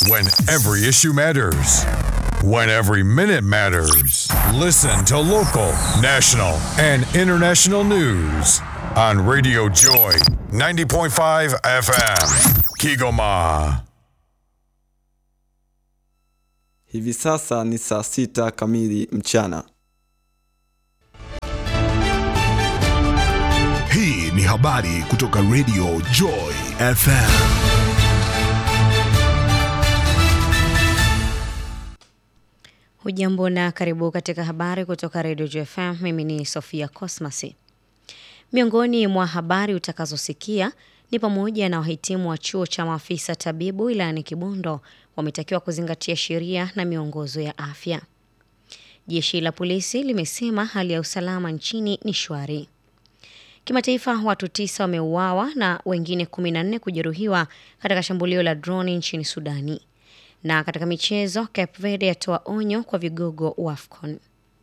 When every issue matters. When every minute matters. Listen to local, national, and international news on Radio Joy 90.5 FM. Kigoma. Hivi sasa ni saa sita kamili mchana. Hii ni habari kutoka Radio Joy FM. Hujambo na karibu katika habari kutoka Radio JFM. Mimi ni Sofia Cosmasi. Miongoni mwa habari utakazosikia ni pamoja na wahitimu wa chuo cha maafisa tabibu wilayani Kibondo wametakiwa kuzingatia sheria na miongozo ya afya. Jeshi la polisi limesema hali ya usalama nchini ni shwari. Kimataifa, watu tisa wameuawa na wengine 14 kujeruhiwa katika shambulio la droni nchini Sudani. Na katika michezo, Cape Verde yatoa onyo kwa vigogo wa AFCON.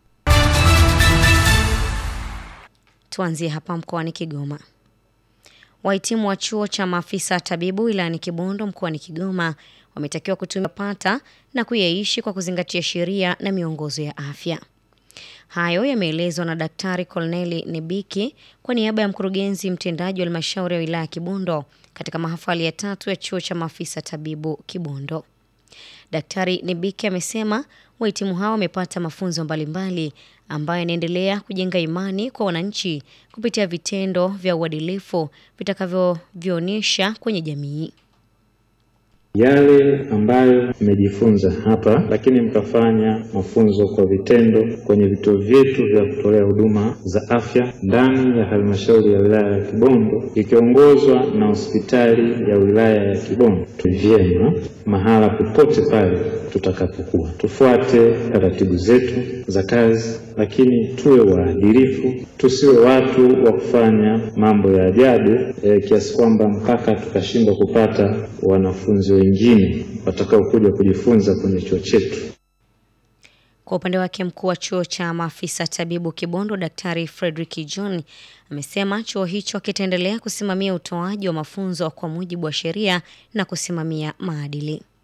Tuanzie hapa mkoani Kigoma. Wahitimu wa chuo cha maafisa tabibu wilayani Kibondo mkoani Kigoma wametakiwa kutumia pata na kuyaishi kwa kuzingatia sheria na miongozo ya afya. Hayo yameelezwa na Daktari Kolneli Nebiki kwa niaba ya mkurugenzi mtendaji wa halmashauri ya wilaya ya Kibondo katika mahafali ya tatu ya chuo cha maafisa tabibu Kibondo. Daktari Nebiki amesema wahitimu hao wamepata mafunzo mbalimbali ambayo yanaendelea kujenga imani kwa wananchi kupitia vitendo vya uadilifu vitakavyovionyesha kwenye jamii. Yale ambayo mmejifunza hapa, lakini mkafanya mafunzo kwa vitendo kwenye vituo vyetu vya kutolea huduma za afya ndani ya halmashauri ya wilaya ya Kibondo ikiongozwa na hospitali ya wilaya ya Kibondo, vyema mahala popote pale tutakapokuwa, tufuate taratibu zetu za kazi, lakini tuwe waadilifu, tusiwe watu wa kufanya mambo ya ajabu e, kiasi kwamba mpaka tukashindwa kupata wanafunzi wengine watakaokuja kujifunza kwenye chuo chetu. Kwa upande wake mkuu wa chuo cha maafisa tabibu Kibondo, Daktari Frederick John amesema chuo hicho kitaendelea kusimamia utoaji wa mafunzo kwa mujibu wa sheria na kusimamia maadili.